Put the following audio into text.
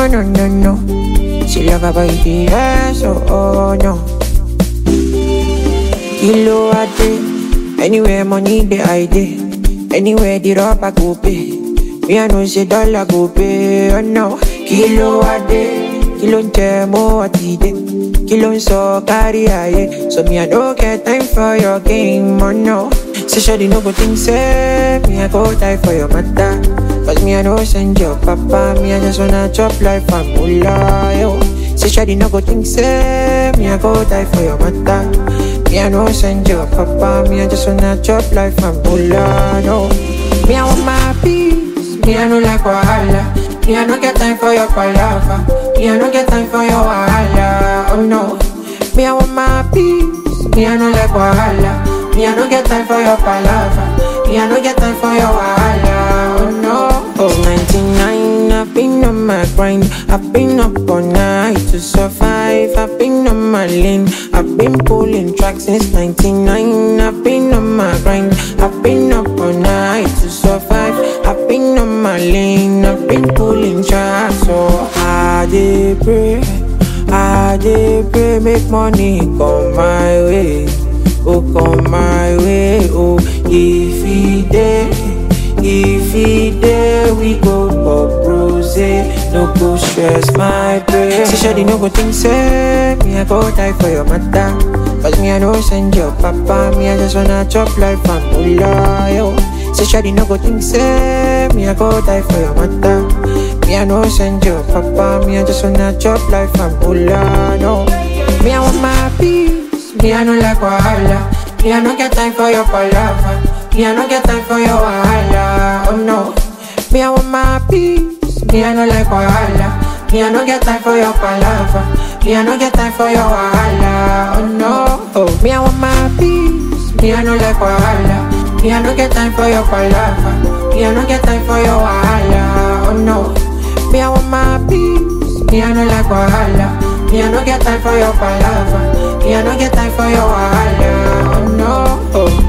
no, no, no. She love about the yes, oh, oh, no. Kilo a day, anywhere money the idea. Anywhere the rubber go pay. Me I know say dollar go pay, oh no. Kilo a day, kilo ń jẹ mọ́ àtidé. Kilo ń sọ kárí ayé. So me I no get time for your game, oh no. Say shawty no go think say me I go die for your matter. Cause me I no send your papa, me I just wanna chop life and moolah, yo. Say shawty no go think say me I go die for your matter. Me I no send your papa, me I just wanna chop life and moolah, no. Me I want my peace, me I no like wahala. Me I no get time for your palava, me I no get time for your wahala, oh no. Me I want my peace, me I no like wahala. Me I no get time for your palava, me I no get time for your wahala, oh no. Oh, 99, I've been on my grind. I've been up all night to survive. I've been on my lane. I've been pulling tracks since 99. I've been on my grind. I've been up all night to survive. I've been on my lane. I've been pulling tracks. So I did pray. I did pray. Make money come my way. Oh, come my way. Oh, if he did. If he there, we go pop rose. No go stress my brain. Say, Shawty, no go think, say, me, I go die for your matter. Cause me, I no send your papa. Me, I just wanna chop life and moolah, yo. Say, Shawty, no go think, say, me, I go die for your matter. Me, I no send your papa. Me, I just wanna chop life and moolah, no. Me, I want my peace. Me, I no like wahala. Me, I no get time for your palava. Me, I no get time for your wahala, oh no. Me, I want my peace. Me, I no like wahala. Me, I no get time for your palava. Me, I no get time for your wahala, oh no. Oh, me, I want my peace. Me, I no like wahala. Me, I no get time for your palava. Me, I no get time for your wahala, oh no. Me, I want my peace. Me, I no like wahala. Me, I no get time for your palava. Me, I no get time for your wahala, oh no. Oh.